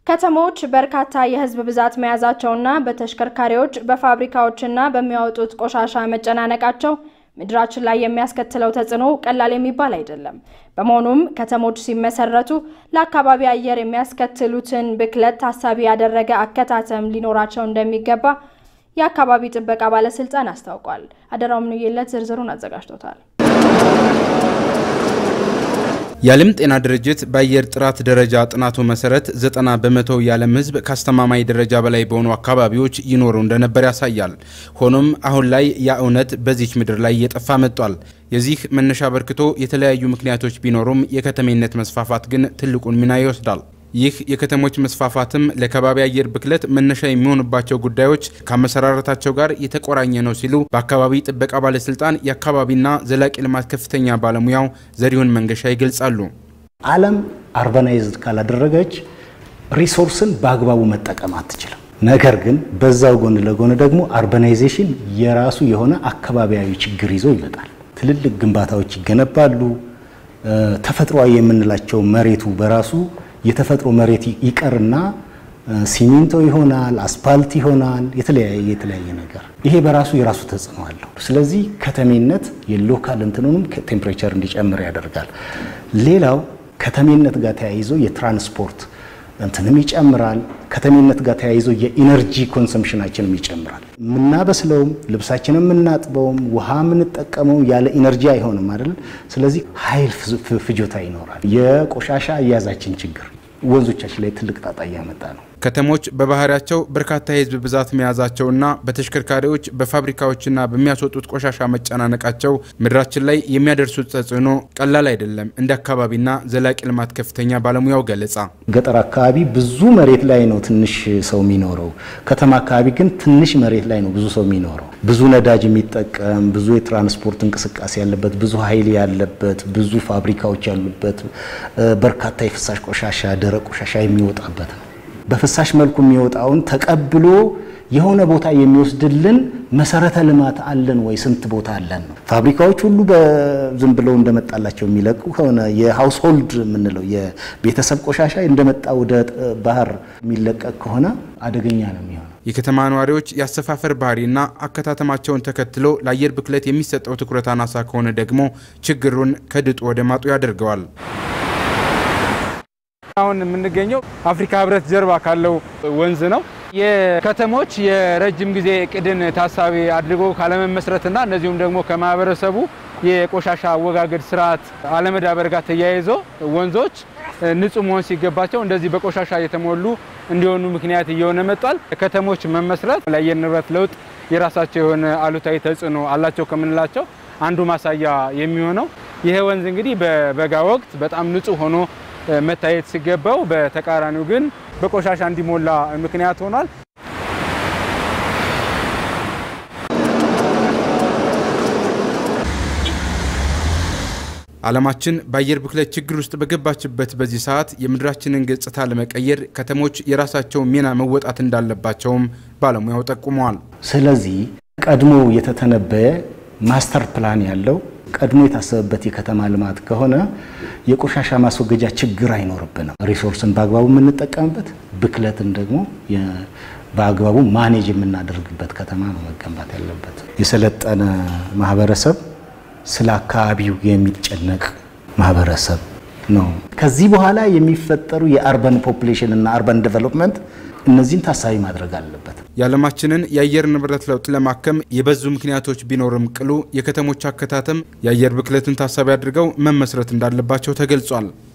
ከተሞች በርካታ የሕዝብ ብዛት መያዛቸውና በተሽከርካሪዎች በፋብሪካዎችና በሚያወጡት ቆሻሻ መጨናነቃቸው ምድራችን ላይ የሚያስከትለው ተጽዕኖ ቀላል የሚባል አይደለም። በመሆኑም ከተሞች ሲመሰረቱ ለአካባቢ አየር የሚያስከትሉትን ብክለት ታሳቢ ያደረገ አከታተም ሊኖራቸው እንደሚገባ የአካባቢ ጥበቃ ባለስልጣን አስታውቋል። አደራው ምንየለት ዝርዝሩን አዘጋጅቶታል። የዓለም ጤና ድርጅት በአየር ጥራት ደረጃ ጥናቱ መሰረት ዘጠና በመቶ የዓለም ሕዝብ ከአስተማማኝ ደረጃ በላይ በሆኑ አካባቢዎች ይኖሩ እንደነበር ያሳያል። ሆኖም አሁን ላይ ያ እውነት በዚች ምድር ላይ እየጠፋ መጥቷል። የዚህ መነሻ አበርክቶ የተለያዩ ምክንያቶች ቢኖሩም የከተሜነት መስፋፋት ግን ትልቁን ሚና ይወስዳል። ይህ የከተሞች መስፋፋትም ለከባቢ አየር ብክለት መነሻ የሚሆኑባቸው ጉዳዮች ከአመሰራረታቸው ጋር የተቆራኘ ነው ሲሉ በአካባቢ ጥበቃ ባለስልጣን የአካባቢና ዘላቂ ልማት ከፍተኛ ባለሙያው ዘሪሁን መንገሻ ይገልጻሉ። ዓለም አርባናይዝድ ካላደረገች ሪሶርስን በአግባቡ መጠቀም አትችልም። ነገር ግን በዛው ጎን ለጎን ደግሞ አርባናይዜሽን የራሱ የሆነ አካባቢያዊ ችግር ይዞ ይመጣል። ትልልቅ ግንባታዎች ይገነባሉ። ተፈጥሯዊ የምንላቸው መሬቱ በራሱ የተፈጥሮ መሬት ይቀርና ሲሚንቶ ይሆናል፣ አስፓልት ይሆናል፣ የተለያየ የተለያየ ነገር። ይሄ በራሱ የራሱ ተጽዕኖ አለው። ስለዚህ ከተሜነት የሎካል እንትኑንም ቴምፕሬቸር እንዲጨምር ያደርጋል። ሌላው ከተሜነት ጋር ተያይዞ የትራንስፖርት እንትንም ይጨምራል። ከተሜነት ጋር ተያይዞ የኢነርጂ ኮንሰምፕሽናችንም ይጨምራል። የምናበስለውም ልብሳችንን የምናጥበውም ውሃ የምንጠቀመው ያለ ኢነርጂ አይሆንም አይደል? ስለዚህ ኃይል ፍጆታ ይኖራል። የቆሻሻ አያያዛችን ችግር ወንዞቻችን ላይ ትልቅ ጣጣ እያመጣ ነው። ከተሞች በባህሪያቸው በርካታ የሕዝብ ብዛት መያዛቸውና በተሽከርካሪዎች በፋብሪካዎችና በሚያስወጡት ቆሻሻ መጨናነቃቸው ምድራችን ላይ የሚያደርሱት ተጽዕኖ ቀላል አይደለም። እንደ አካባቢና ዘላቂ ልማት ከፍተኛ ባለሙያው ገለጻ ገጠር አካባቢ ብዙ መሬት ላይ ነው ትንሽ ሰው የሚኖረው። ከተማ አካባቢ ግን ትንሽ መሬት ላይ ነው ብዙ ሰው የሚኖረው። ብዙ ነዳጅ የሚጠቀም ብዙ የትራንስፖርት እንቅስቃሴ ያለበት፣ ብዙ ኃይል ያለበት፣ ብዙ ፋብሪካዎች ያሉበት፣ በርካታ የፍሳሽ ቆሻሻ፣ ደረቅ ቆሻሻ የሚወጣበት ነው። በፍሳሽ መልኩ የሚወጣውን ተቀብሎ የሆነ ቦታ የሚወስድልን መሰረተ ልማት አለን ወይ? ስንት ቦታ አለን ነው? ፋብሪካዎች ሁሉ ዝም ብለው እንደመጣላቸው የሚለቁ ከሆነ የሃውስሆልድ የምንለው የቤተሰብ ቆሻሻ እንደመጣ ወደ ባህር የሚለቀቅ ከሆነ አደገኛ ነው የሚሆነው። የከተማ ነዋሪዎች የአሰፋፈር ባህሪና አከታተማቸውን ተከትሎ ለአየር ብክለት የሚሰጠው ትኩረት አናሳ ከሆነ ደግሞ ችግሩን ከድጡ ወደ ማጡ ያደርገዋል። አሁን የምንገኘው አፍሪካ ህብረት ጀርባ ካለው ወንዝ ነው። የከተሞች የረጅም ጊዜ እቅድን ታሳቢ አድርጎ ካለመመስረትና እንደዚሁም ደግሞ ከማህበረሰቡ የቆሻሻ አወጋገድ ስርዓት አለመዳበር ጋር ተያይዞ ወንዞች ንጹህ መሆን ሲገባቸው እንደዚህ በቆሻሻ የተሞሉ እንዲሆኑ ምክንያት እየሆነ መጥቷል። ከተሞች መመስረት ለአየር ንብረት ለውጥ የራሳቸው የሆነ አሉታዊ ተጽዕኖ አላቸው ከምንላቸው አንዱ ማሳያ የሚሆነው ይሄ ወንዝ እንግዲህ በበጋ ወቅት በጣም ንጹህ ሆኖ መታየት ሲገባው በተቃራኒው ግን በቆሻሻ እንዲሞላ ምክንያት ሆኗል። ዓለማችን በአየር ብክለት ችግር ውስጥ በገባችበት በዚህ ሰዓት የምድራችንን ገጽታ ለመቀየር ከተሞች የራሳቸውን ሚና መወጣት እንዳለባቸውም ባለሙያው ጠቁመዋል። ስለዚህ ቀድሞ የተተነበየ ማስተር ፕላን ያለው ቀድሞ የታሰበበት የከተማ ልማት ከሆነ የቆሻሻ ማስወገጃ ችግር አይኖርብንም። ሪሶርስን በአግባቡ የምንጠቀምበት፣ ብክለትን ደግሞ በአግባቡ ማኔጅ የምናደርግበት ከተማ ነው መገንባት ያለበት። የሰለጠነ ማህበረሰብ ስለ አካባቢው የሚጨነቅ ማህበረሰብ ነው። ከዚህ በኋላ የሚፈጠሩ የአርበን ፖፑሌሽን እና አርበን ዴቨሎፕመንት እነዚህን ታሳቢ ማድረግ አለበት። የዓለማችንን የአየር ንብረት ለውጥ ለማከም የበዙ ምክንያቶች ቢኖርም ቅሉ የከተሞች አከታተም የአየር ብክለትን ታሳቢ አድርገው መመስረት እንዳለባቸው ተገልጿል።